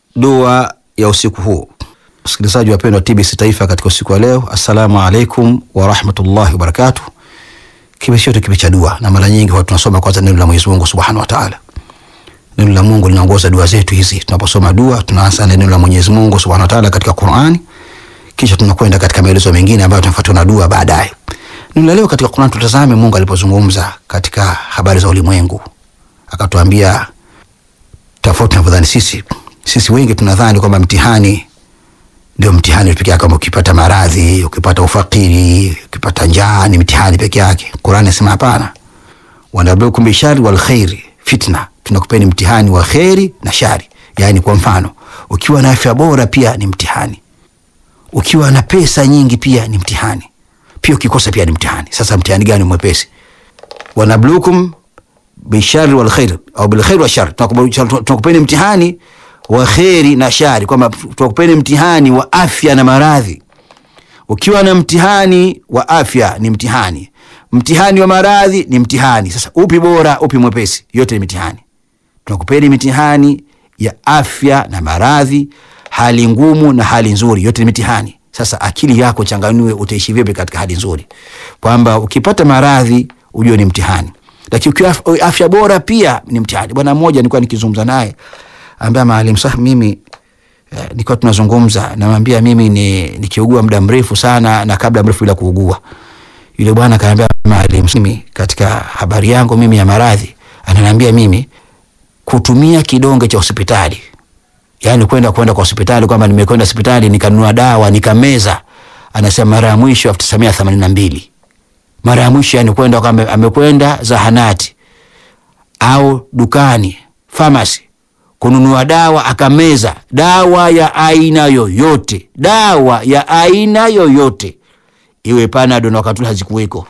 dua ya usiku huu. Msikilizaji wapendwa TBC Taifa, katika usiku wa leo, assalamu alaikum warahmatullahi wabarakatuh. Kipindi chetu kipi cha dua, na mara nyingi huwa tunasoma kwanza neno la Mwenyezi Mungu subhanahu wa taala. Neno la Mungu linaongoza dua zetu hizi. Tunaposoma dua, tunaanza na neno la Mwenyezi Mungu subhanahu wa taala katika Qur'ani, kisha tunakwenda katika maelezo mengine ambayo tunafuatiwa na dua baadaye. Neno la leo katika Qur'an, tutazame Mungu alipozungumza katika habari za ulimwengu, akatuambia tofauti tunavyodhani sisi. Sisi wengi tunadhani kwamba mtihani ndio mtihani peke yake, kama ukipata maradhi, ukipata ufakiri, ukipata njaa ni mtihani peke yake. Qur'an inasema hapana, wanabluukum bishari wal khairi fitna, tunakupeni mtihani wa kheri na shari. Yani kwa mfano, ukiwa na afya bora pia ni mtihani, ukiwa na pesa nyingi pia ni mtihani, pia ukikosa pia ni mtihani. Sasa mtihani gani mwepesi? wanabluukum bishari wal khair au bil khair wa shar, tunakupeni mtihani wa kheri na shari, kwamba tunakupeni mtihani wa afya na maradhi. Ukiwa na mtihani wa afya ni mtihani, mtihani wa maradhi ni mtihani. Sasa upi bora, upi mwepesi? Yote ni mitihani. Tunakupeni mitihani ya afya na maradhi, hali ngumu na hali nzuri, yote ni mitihani. Sasa akili yako changanue, utaishi vipi katika hali nzuri, kwamba ukipata maradhi ujue ni mtihani, lakini ukiwa afya bora pia ni mtihani. Bwana mmoja nilikuwa nikizungumza naye ambaye maalim sah mimi eh, nilikuwa tunazungumza namwambia mimi ni nikiugua muda mrefu sana na kabla mrefu bila kuugua. Yule bwana akaniambia maalim, mimi katika habari yangu mimi ya maradhi, ananiambia mimi kutumia kidonge cha hospitali, yani kwenda kwenda kwa hospitali, kwamba nimekwenda hospitali nikanunua dawa nikameza, anasema mara ya mwisho elfu tisa mia themanini na mbili mara ya mwisho yani kwenda kwamba amekwenda zahanati au dukani famasi kununua dawa akameza dawa ya aina yoyote, dawa ya aina yoyote, iwe Panado na wakati hazikuweko.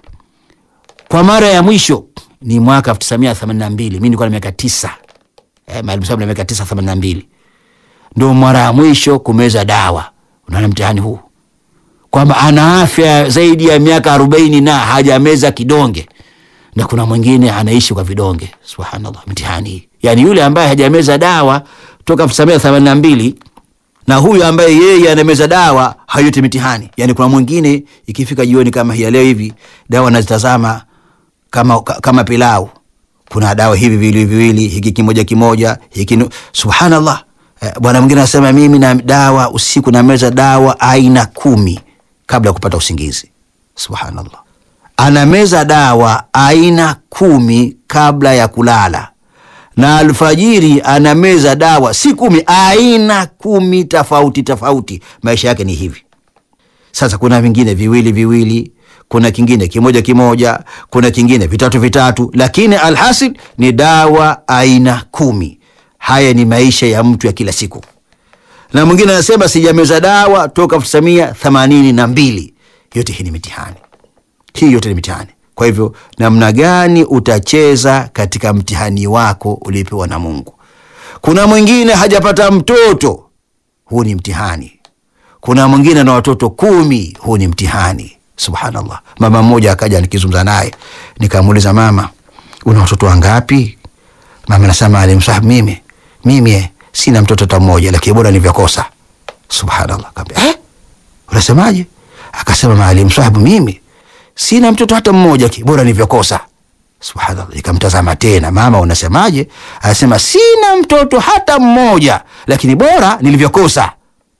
Kwa mara ya mwisho ni mwaka elfu tisa mia themanini na mbili mi nilikuwa na miaka tisa eh, Maalim Saab na miaka tisa themanini na mbili ndo mara ya mwisho kumeza dawa. Unaona mtihani huu kwamba ana afya zaidi ya miaka arobaini na hajameza kidonge, na kuna mwingine anaishi kwa vidonge. Subhanallah, mtihani hii yani yule ambaye hajameza dawa toka elfu tisa mia themanini na mbili na huyu ambaye yeye anameza dawa hayote mitihani. Yani kuna mwingine ikifika jioni kama hii leo hivi, dawa nazitazama kama, kama pilau. Kuna dawa hivi viwili viwili, hiki kimoja kimoja, hiki subhanallah. Eh, bwana mwingine anasema mimi na dawa usiku nameza dawa aina kumi kabla ya kupata usingizi. Subhanallah, anameza dawa aina kumi kabla ya kulala na alfajiri anameza dawa si kumi, aina kumi tofauti tofauti. Maisha yake ni hivi. Sasa kuna vingine viwili viwili, kuna kingine kimoja kimoja, kuna kingine vitatu vitatu, lakini alhasil ni dawa aina kumi. Haya ni maisha ya mtu ya kila siku. Na mwingine anasema sijameza dawa toka elfu tisa mia themanini na mbili. Yote hii ni mitihani, hii yote ni mitihani. Kwa hivyo namna gani utacheza katika mtihani wako ulipewa na Mungu? Kuna mwingine hajapata mtoto, huu ni mtihani. Kuna mwingine na watoto kumi, huu ni mtihani. Subhanallah. Mama mmoja akaja nikizungumza naye, nikamuuliza mama, una watoto wangapi? Mama nasema Maalim Sahab, mimi mimi sina mtoto hata mmoja, lakini bora nilivyokosa. Subhanallah. Kaambia eh, unasemaje? Akasema Maalim Sahab, mimi sina mtoto hata mmoja, bora nilivyokosa. Subhanallah. Nikamtazama tena, mama unasemaje? Anasema sina mtoto hata mmoja, lakini bora nilivyokosa.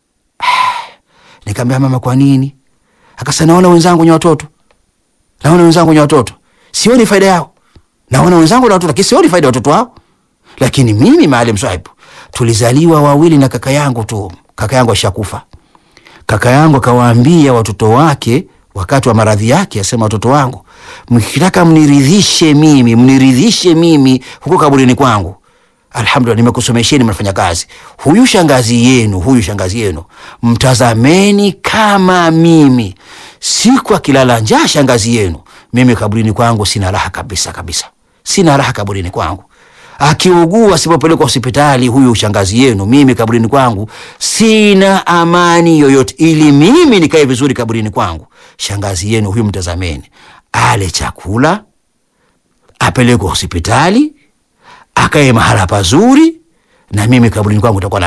Nikamwambia mama, kwa nini? Akasema naona wenzangu wenye watoto, naona wenzangu wenye watoto, sioni faida yao. Naona wenzangu na watoto, lakini sioni faida ya watoto wao. Lakini mimi Maalim Sahib, tulizaliwa wawili na kaka yangu tu. Kaka yangu ashakufa. Kaka yangu akawaambia watoto wake wakati wa maradhi yake, asema watoto wangu, mkitaka mniridhishe mimi, mniridhishe mimi huko kaburini kwangu, alhamdulillah, nimekusomesheni, mnafanya kazi. Huyu shangazi yenu, huyu shangazi yenu mtazameni kama mimi. Siku akilala njaa shangazi yenu, mimi kaburini kwangu sina raha kabisa kabisa, sina raha kaburini kwangu. Akiugua asipopelekwa hospitali huyu shangazi yenu, mimi kaburini kwangu sina amani yoyote. Ili mimi nikae vizuri kaburini kwangu, shangazi yenu huyu mtazameni, ale chakula, apelekwe hospitali, akae mahala pazuri, na mimi kaburini kwangu itakuwa na